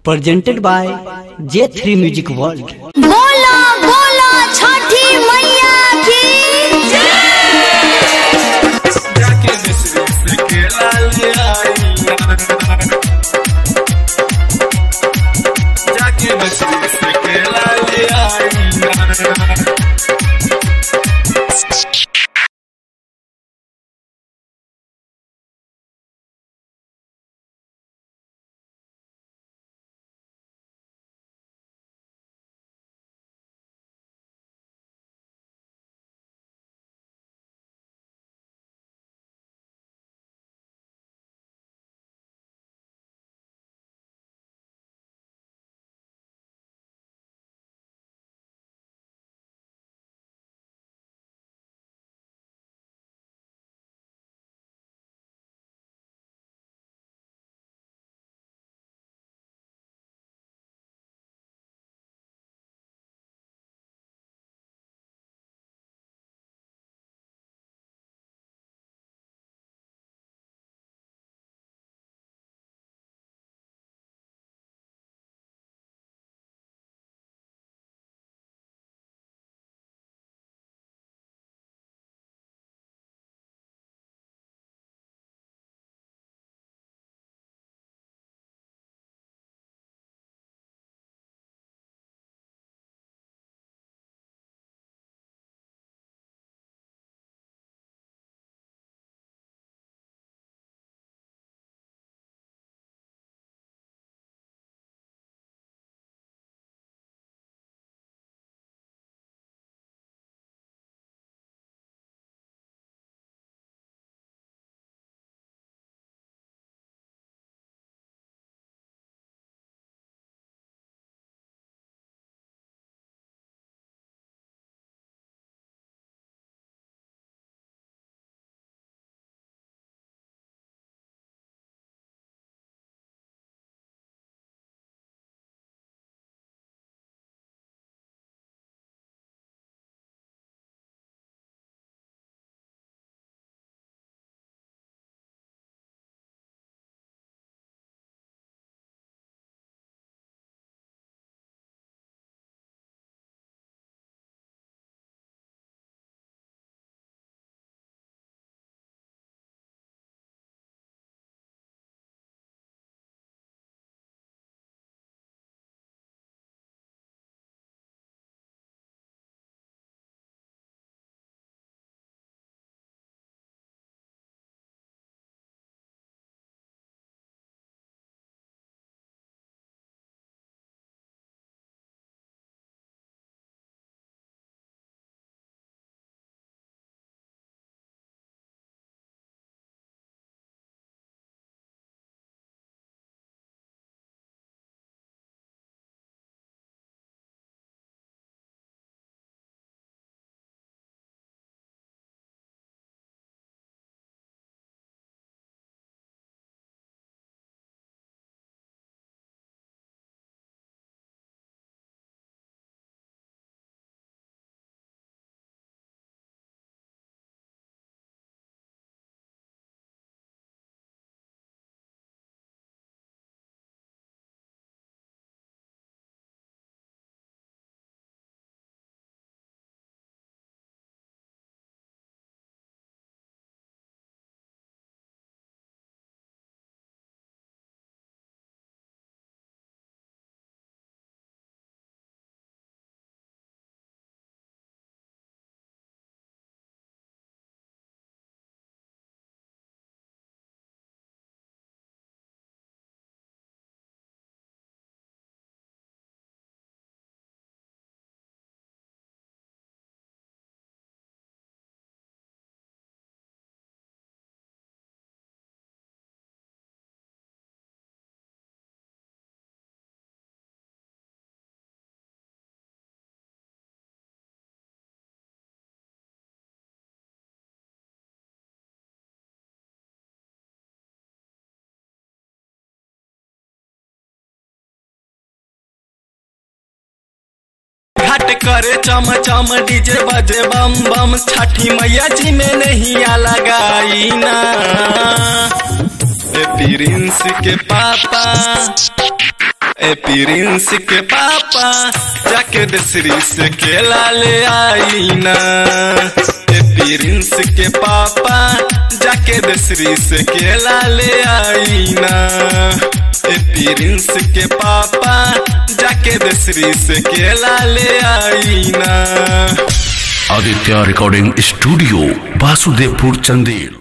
presented by J3 Music World. बोला बोला छठी मैया की जाके मिस्री से केला ले आई जाके मिस्री से केला ले आई घाट करे चम चम डीजे बजे बम बम छठी मैया जी में नहीं आ लगाई ना ए प्रिंस के पापा ए प्रिंस के पापा जाके दसरी से केला ले आई ना ए प्रिंस के पापा जाके दसरी से केला ले आई ना ए प्रिंस के पापा जाके दसरी से केला ले आई ना आदित्य रिकॉर्डिंग स्टूडियो वासुदेवपुर चंदेल